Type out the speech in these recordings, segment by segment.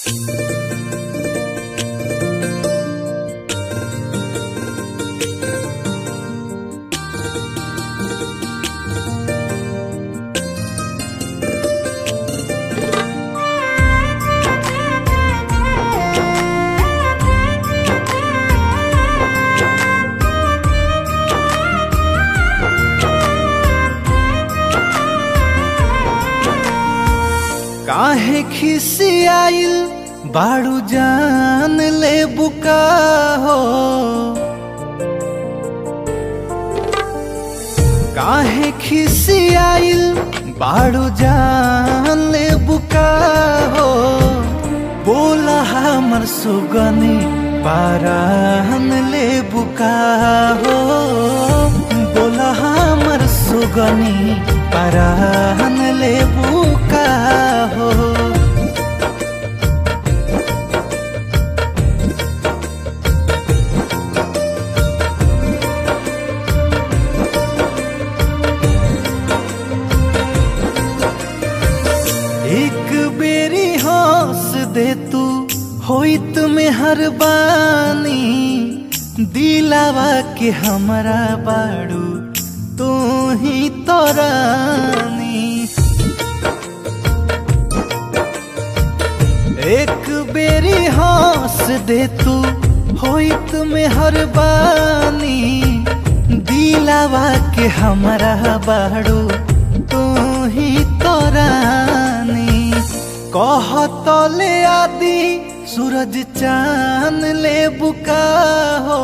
काहे खिसियाइल बाड़ू जान ले बुका हो काहे खिसियाइल बाड़ू जान ले बुका हो बोला हमर सुगनी पारान ले बुका हो बोला हमर सुगनी पारान ले बुका हो एक बेरी हंस दे तू होइत में हर बानी दिलावा के हमरा बाड़ू तू ही तोरानी एक बेरी हंस दे तू होइत में हर बानी दिलावा के हमरा बाड़ू तू ही तोरानी कहत ले आदि सूरज चांद ले बुका हो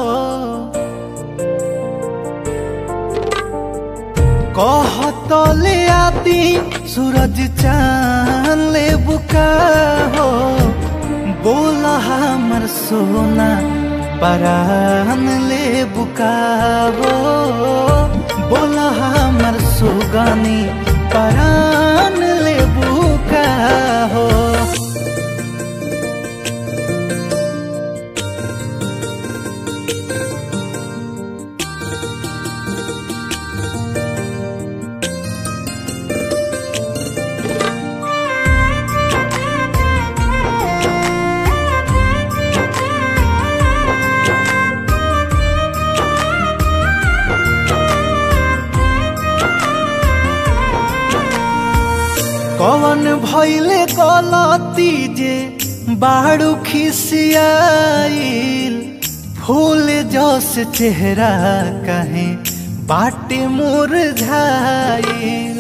कहत ले आदि सूरज चांद ले बुका हो बोला हमर सोना परान ले बुका हो बोला हमर सुगानी परान ले बुका हो कवन भैले गलती जे बाड़ू खिसियाइल फूल जस चेहरा कहे बाटे मोर झाइल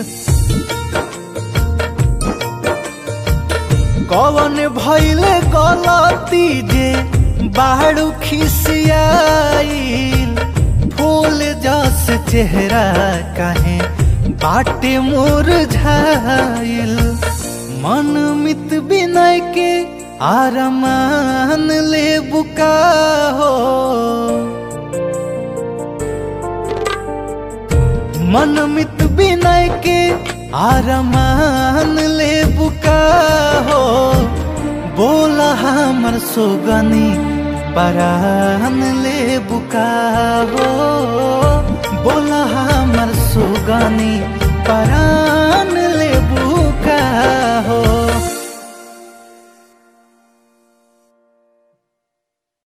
कवन भैले गलती जे बाड़ू खिसियाइल फूल जस चेहरा कहे बाटे मोर झाइल मन मित बिनय के आरमान ले बुका हो मन मित बिनय के आरमान ले बुका हो बोला हमर सोगनी परान ले बुका हो बोला हमर सुगनी